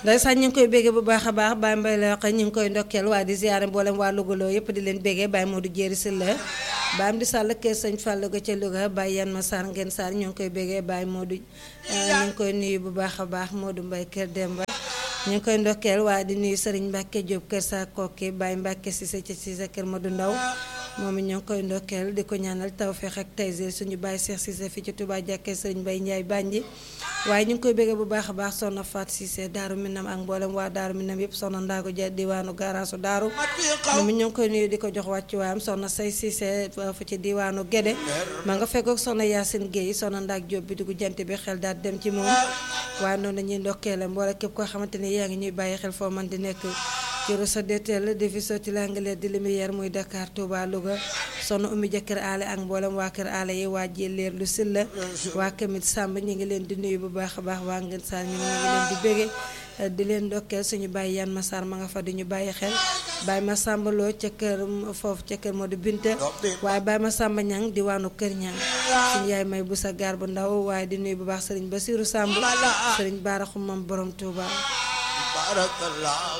ndeysaan ñu ngi koy béggee bu baax a baax Baye Mbaye la wax ñu ngi koy ndokkeel waaye di ziare mboolem waa Louga yëpp di leen béggee Baye Modou Jéeri Sylla Baye Amdi Sall kër sëñ Fallou ga ca Louga Baye Yan ma Sarr ngeen Sarr ñu ngi koy béggee Baye Modou ñu ngi koy nuyu bu baax a baax Modou Mbaye kër Demba ñu ngi koy ndokkeel waaye di nuyu Serigne Mbacke Diop kër sa kokki Baye Mbacke Cissé ca Cissé kër Modou Ndaw moom it ñoo ngi koy ndokkeel di ko ñaanal tawféex ak taysir suñu Baye Cheikh Cissé fii ci Touba jàkkee Serigne Baye Ndiaye Banji waaye ñu ngi koy béggee bu baax a baax soxna Faat Cissé Daaru Minam ak mboolem waa Daaru Minam yëpp soxna Ndaago Ja diwaanu garaasu Daaru moom it ñoo ngi koy nuyu di ko jox wàccu waayam soxna Say Cissé fu ci diwaanu Gédé ma nga fekkook soxna Yacine Guèye soxna Ndaak Diop bi dugg jant bi xel daal dem ci moom waaye noonu dañuy ndokkeele mboole képp koo xamante ni yaa ngi ñuy bàyyi xel foo man di nekk ci réseau DTL di fi sotti l'anglais di lumière muy Dakar Touba Louga soxna Oumy jëkkër aale ak mboolem waa kër aale yi waa Jëleer lu Silla waa Kamit Samb ñu ngi leen di nuyu bu baax a baax waa Ngën Saar ñu ngi leen di bége di leen ndokkeel suñu bàyyi yan Massar ma nga fa di ñu bàyyi xel bàyyi ma sàmbaloo ca kër foofu ca kër Modou Binta waaye bàyyi ma sàmba ñang diwaanu kër ñang suñu yaay may bu sa gaar bu ndaw waaye di nuyu bu baax sëriñ Basiru Samb sëriñ Baara Xumam borom Touba